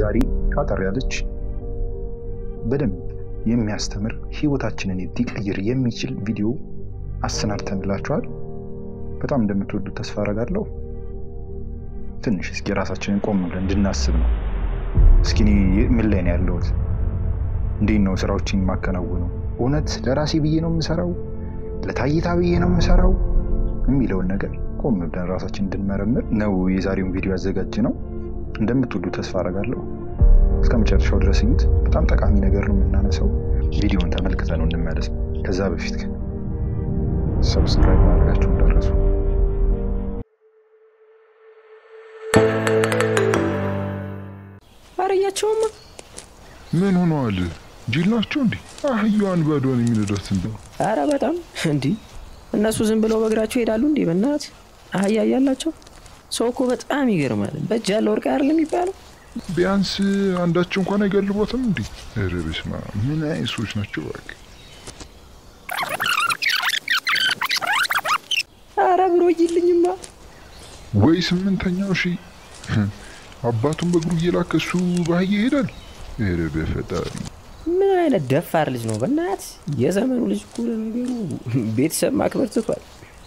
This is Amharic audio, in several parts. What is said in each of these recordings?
ዛሬ አጠር ያለች በደንብ የሚያስተምር ህይወታችንን ሊቀይር የሚችል ቪዲዮ አሰናድተንላችኋል። በጣም እንደምትወዱት ተስፋ አደርጋለሁ። ትንሽ እስኪ ራሳችንን ቆም ብለን እንድናስብ ነው። እስኪ እኔ ምን ላይ ነው ያለሁት? እንዴት ነው ስራዎችን የማከናውነው? እውነት ለራሴ ብዬ ነው የምሰራው? ለታይታ ብዬ ነው የምሰራው? የሚለውን ነገር ቆም ብለን ራሳችን እንድንመረምር ነው የዛሬውን ቪዲዮ ያዘጋጅ ነው። እንደምትወዱ ተስፋ አደርጋለሁ። እስከ መጨረሻው ድረስ እዩት። በጣም ጠቃሚ ነገር ነው የምናነሳው። ቪዲዮን ተመልክተ ነው እንመለስ። ከዛ በፊት ግን ሰብስክራይብ ማድረጋችሁ እንዳትረሱ። አረያቸውማ ምን ሆነዋል? ጅል ናቸው እንዴ? አህያዋን ባዷን የሚነዳት እንደው አረ በጣም እንዲህ እነሱ ዝም ብለው በእግራቸው ይሄዳሉ እንዲህ በእናት አህያ እያላቸው ሰው እኮ በጣም ይገርማል። በእጅ ያለ ወርቅ አይደለም የሚባለው። ቢያንስ አንዳቸው እንኳን አይገልቦትም እንዴ? ኧረ በስመ አብ ምን አይነት ሰዎች ናቸው? እባክህ አረ ብሮ ይልኝማ ወይ ስምንተኛው ሺ አባቱን በእግሩ እየላከ እሱ በአህያ ይሄዳል። ኧረ በፈጣሪ ምን አይነት ደፋር ልጅ ነው በእናት የዘመኑ ልጅ እኮ ለነገሩ ቤተሰብ ማክበር ትቷል።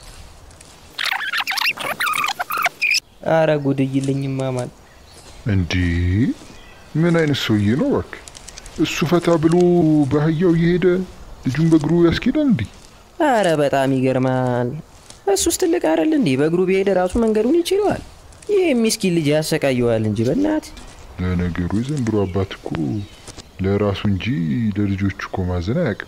አረ ጉድ ይልኝማ ማን እንዴ! ምን አይነት ሰውዬ ነው? እባክህ እሱ ፈታ ብሎ በአህያው እየሄደ ልጁን በእግሩ ያስኬዳል እንዴ? አረ በጣም ይገርማል። እሱስ ትልቅ አይደል እንዴ? በእግሩ ቢሄድ ራሱ መንገዱን ይችለዋል። ይህ የሚስኪን ልጅ ያሰቃየዋል እንጂ በእናት ለነገሩ የዘንድሮ አባት እኮ ለራሱ እንጂ ለልጆቹ እኮ ማዘን አያውቅም።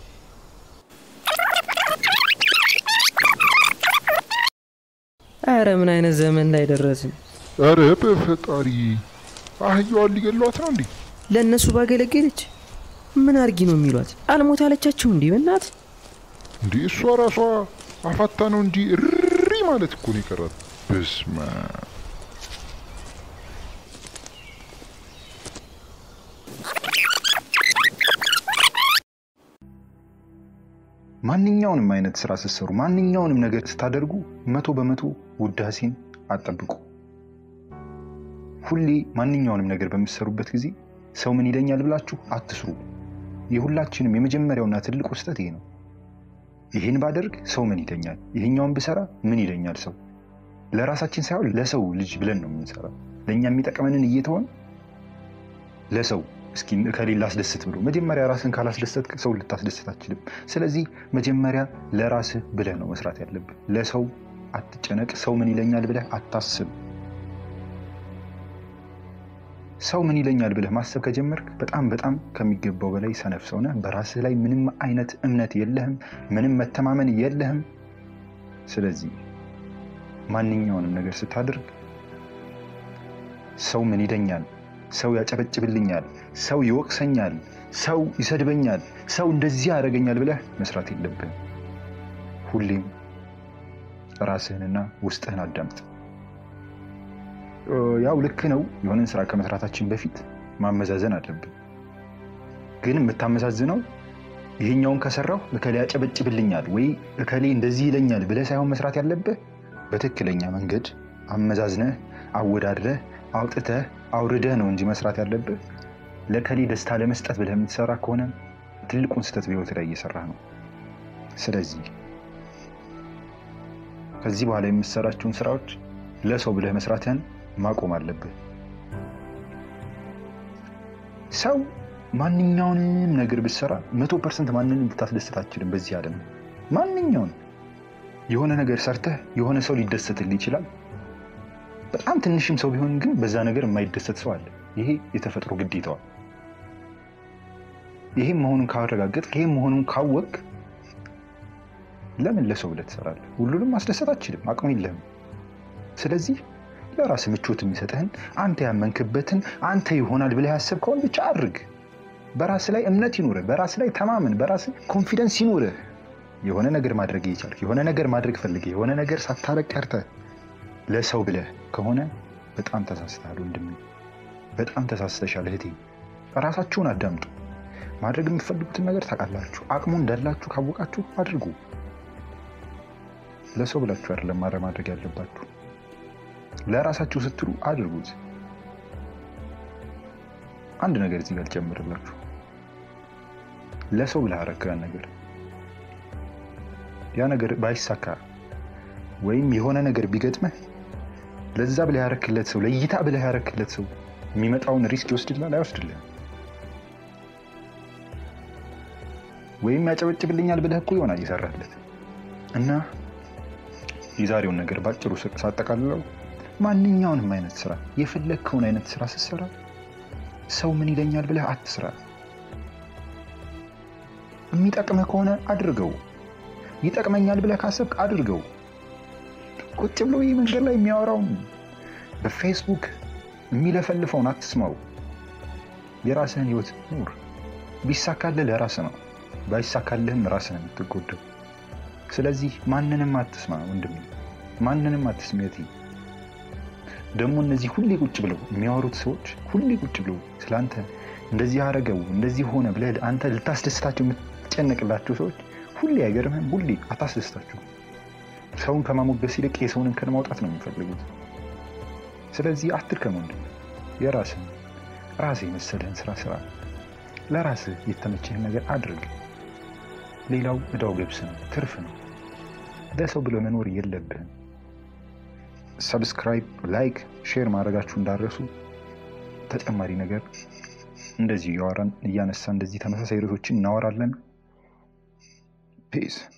አረ ምን አይነት ዘመን ላይ ደረስን። ኧረ በፈጣሪ አህያዋን ሊገሏት ነው እንዴ? ለእነሱ ባገለገለች ምን አርጊ ነው የሚሏት? አልሞት አለቻቸው እንዲህ በእናት እንዴ እሷ ራሷ አፋታ ነው እንጂ እሪ ማለት እኮ ነው የቀራት። በስመ አብ ማንኛውንም አይነት ስራ ስትሰሩ፣ ማንኛውንም ነገር ስታደርጉ መቶ በመቶ ውዳሴን አጠብቁ። ሁሌ ማንኛውንም ነገር በምትሰሩበት ጊዜ ሰው ምን ይለኛል ብላችሁ አትስሩ። የሁላችንም የመጀመሪያውና ትልቁ ስህተት ይሄ ነው። ይህን ባደርግ ሰው ምን ይለኛል፣ ይሄኛውን ብሰራ ምን ይለኛል ሰው። ለራሳችን ሳይሆን ለሰው ልጅ ብለን ነው የምንሰራው። ለእኛ የሚጠቅመንን እየተሆን ለሰው እስኪ ከሌላ አስደስት ብሎ መጀመሪያ ራስን ካላስደሰት ሰው ልታስደስት አትችልም። ስለዚህ መጀመሪያ ለራስህ ብለህ ነው መስራት ያለብህ። ለሰው አትጨነቅ። ሰው ምን ይለኛል ብለህ አታስብ። ሰው ምን ይለኛል ብለህ ማሰብ ከጀመርክ በጣም በጣም ከሚገባው በላይ ሰነፍ ሰው ነህ። በራስህ ላይ ምንም አይነት እምነት የለህም፣ ምንም መተማመን የለህም። ስለዚህ ማንኛውንም ነገር ስታደርግ ሰው ምን ይለኛል፣ ሰው ያጨበጭብልኛል፣ ሰው ይወቅሰኛል፣ ሰው ይሰድበኛል፣ ሰው እንደዚህ ያደርገኛል ብለህ መስራት የለብህም። ሁሌም ራስህንና ውስጥህን አዳምጥ። ያው ልክ ነው። የሆነን ስራ ከመስራታችን በፊት ማመዛዘን አለብን። ግን የምታመዛዝነው ይሄኛውን ከሰራሁ እከሌ ያጨበጭብልኛል ወይ እከሌ እንደዚህ ይለኛል ብለህ ሳይሆን መስራት ያለብህ በትክክለኛ መንገድ አመዛዝነህ አወዳድረህ አውጥተህ አውርደህ ነው እንጂ መስራት ያለብህ ለከሌ ደስታ ለመስጠት ብለህ የምትሰራ ከሆነ ትልቁን ስህተት በህይወት ላይ እየሰራህ ነው። ስለዚህ ከዚህ በኋላ የምትሰራቸውን ስራዎች ለሰው ብለህ መስራትህን ማቆም አለብህ። ሰው ማንኛውንም ነገር ብትሰራ መቶ ፐርሰንት ማንንም ልታስደስት አትችልም። በዚህ ዓለም ማንኛውን የሆነ ነገር ሰርተህ የሆነ ሰው ሊደሰትልህ ይችላል። በጣም ትንሽም ሰው ቢሆን ግን በዛ ነገር የማይደሰት ሰው አለ። ይሄ የተፈጥሮ ግዴታዋል። ይሄም መሆኑን ካረጋገጥክ፣ ይሄም መሆኑን ካወቅ ለምን ለሰው ብለህ ትሰራለህ? ሁሉንም ማስደሰት አትችልም፣ አቅሙ የለህም። ስለዚህ ለራስ ምቾት የሚሰጥህን አንተ ያመንክበትን አንተ ይሆናል ብለህ ያሰብከውን ብቻ አድርግ። በራስ ላይ እምነት ይኑርህ፣ በራስ ላይ ተማመን፣ በራስ ኮንፊደንስ ይኑርህ። የሆነ ነገር ማድረግ እየቻልክ የሆነ ነገር ማድረግ ፈልገህ የሆነ ነገር ሳታረግ ቀርተህ ለሰው ብለህ ከሆነ በጣም ተሳስተሃል ወንድሜ፣ በጣም ተሳስተሻል እህቴ። ራሳችሁን አዳምጡ። ማድረግ የምትፈልጉትን ነገር ታውቃላችሁ። አቅሙ እንዳላችሁ ካወቃችሁ አድርጉ። ለሰው ብላችሁ አይደለም ማድረግ ማድረግ ያለባችሁ፣ ለራሳችሁ ስትሉ አድርጉት። አንድ ነገር እዚህ ጋር ልጨምርላችሁ። ለሰው ብለህ አደረግከው ያን ነገር ያ ነገር ባይሳካ ወይም የሆነ ነገር ቢገጥመህ ለዛ ብለህ ያረክለት ሰው ለእይታ ብለህ ያረክለት ሰው የሚመጣውን ሪስክ ይወስድላል አይወስድልህም? ወይም ያጨበጭብልኛል ብለህ እኮ ይሆናል ይሰራለት እና የዛሬውን ነገር ባጭሩ ሳጠቃልለው ማንኛውንም አይነት ስራ የፈለግከውን አይነት ስራ ስትሰራ ሰው ምን ይለኛል ብለህ አትስራ። የሚጠቅምህ ከሆነ አድርገው። ይጠቅመኛል ብለህ ካሰብክ አድርገው። ቁጭ ብሎ ይህ መንገድ ላይ የሚያወራውን በፌስቡክ የሚለፈልፈውን አትስማው። የራስህን ህይወት ኑር። ቢሳካልህ ለራስህ ነው፣ ባይሳካልህም ራስህ ነው የምትጎዳው። ስለዚህ ማንንም አትስማ ወንድሜ፣ ማንንም አትስሚ እህቴ። ደግሞ እነዚህ ሁሌ ቁጭ ብለው የሚያወሩት ሰዎች ሁሌ ቁጭ ብለው ስለአንተ እንደዚህ አረገው እንደዚህ ሆነ ብለህ አንተ ልታስደስታቸው የምትጨነቅላቸው ሰዎች ሁሌ አይገርምህም? ሁሌ አታስደስታቸው። ሰውን ከማሞገስ ይልቅ የሰውን እንከን ማውጣት ነው የሚፈልጉት። ስለዚህ አትድከም ወንድም፣ የራስህን ራስህ የመሰለህን ስራ ስራ፣ ለራስህ የተመቸህን ነገር አድርግ። ሌላው እዳው ገብስ ነው፣ ትርፍ ነው። ለሰው ብሎ መኖር የለብህም። ሰብስክራይብ፣ ላይክ፣ ሼር ማድረጋችሁ እንዳረሱ። ተጨማሪ ነገር እንደዚህ እያወራን እያነሳ እንደዚህ ተመሳሳይ ርዕሶችን እናወራለን። ፒስ